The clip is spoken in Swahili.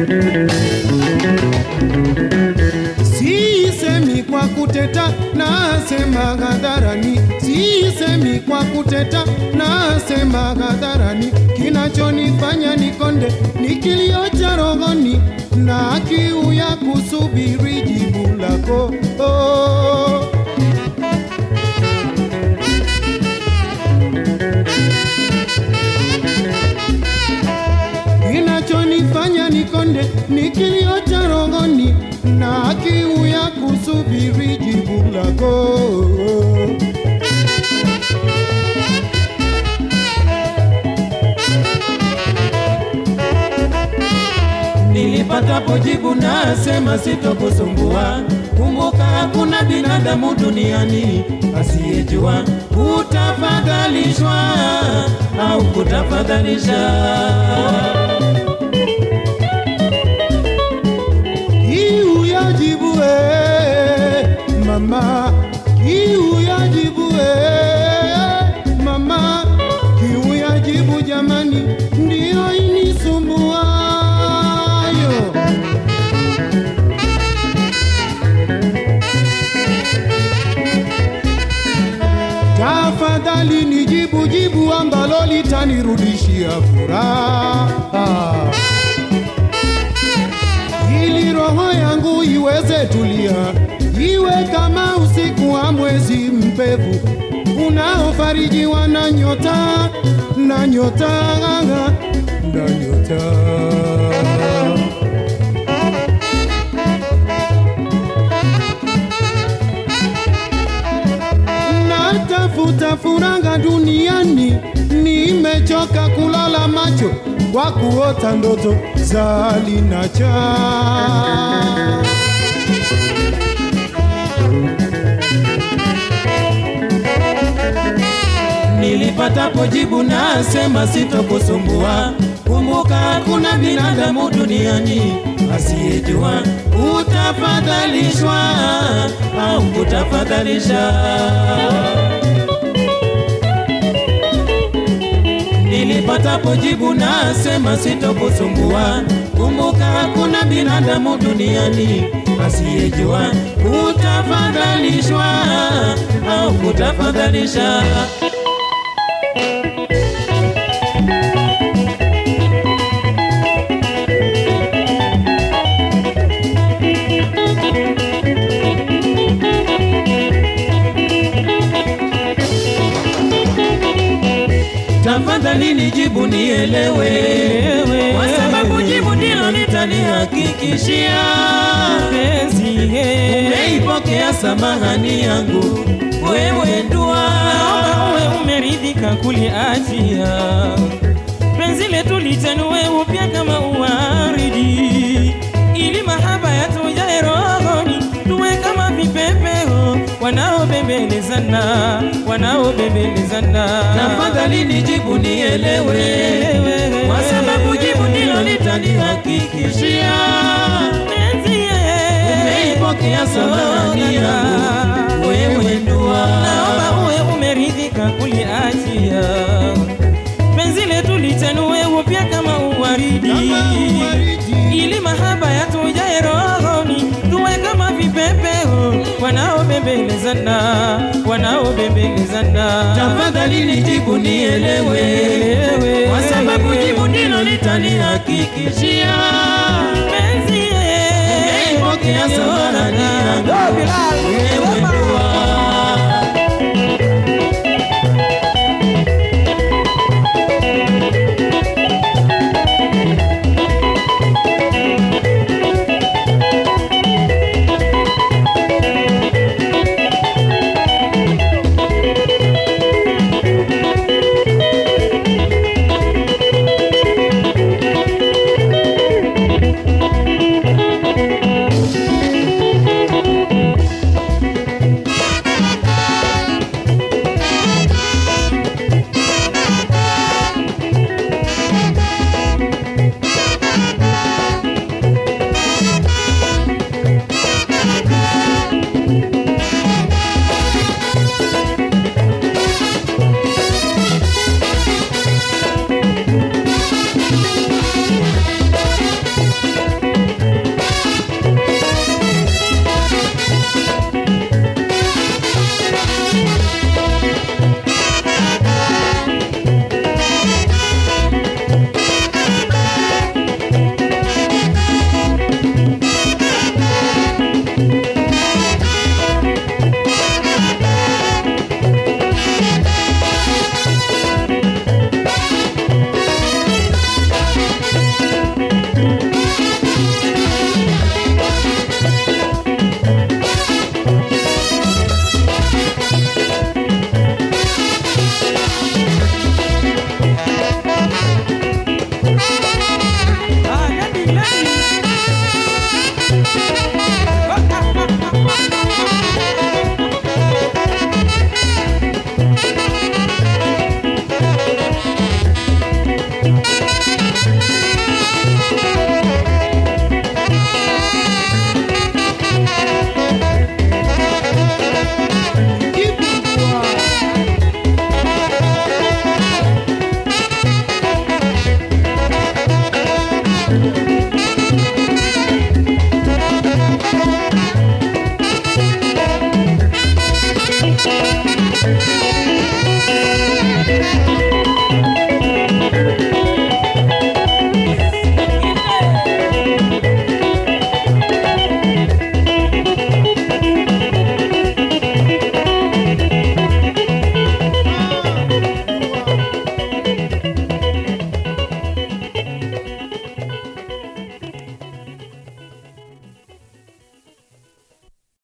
Sisemi kwa kuteta, nasema hadharani. Sisemi kwa kuteta, nasema hadharani. Kinachonifanya nikonde ni kilio cha rohoni na kiu ya kusubiri jibu lako. Oh. Kinachonifanya nikonde ni kilio cha rohoni na kiu ya kusubiri jibu lako. Nilipatapo jibu nasema sitokusumbua. Kumbuka hakuna binadamu duniani asiyejua kutafadhalishwa au kutafadhalisha. Kiu ya jibu eh, mama, kiu ya jibu eh, mama, kiu ya jibu jamani, ndiyo inisumbuayo. Tafadhali nijibu jibu ambalo litanirudishia furaha ili roho yangu iweze tulia, iwe kama usiku wa mwezi mpevu unaofarijiwa na nyota na nyota na nyota. Natafuta furaha duniani, nimechoka kulala macho kwa kuota ndoto za linacha. Nilipatapo jibu nasema sitokusumbua. Kumbuka hakuna binadamu duniani asiyejua kutafadhalishwa au kutafadhalisha. Nilipatapo jibu nasema sitokusumbua. Kumbuka hakuna binadamu duniani asiyejua kutafadhalishwa au kutafadhalisha. Tafadhali nijibu nielewe, kwa sababu jibu ndilo litanihakikishia umeipokea samahani yangu wewe ndua uwe umeridhika kuliachia penzi letu lichanue upya kama uwaridi, ili mahaba yatujae rohoni, tuwe kama vipepeo wanaobembelezana, wanaobembelezana. Tafadhali nijibu nielewe, kwa sababu jibu ndilo litanihakikishia penzi umeipokea samahani yangu wewe ndua naomba uwe umeridhika kuliachia penzi letu lichanue upya kama uwaridi, Kama uwaridi. ili mahaba yatujae rohoni, tuwe kama vipepeo wanaobembelezana, wanaobembelezana. Tafadhali nijibu nielewe, kwa sababu jibu ndilo litanihakikishia penzi umeipokea samahani yangu wewe ndua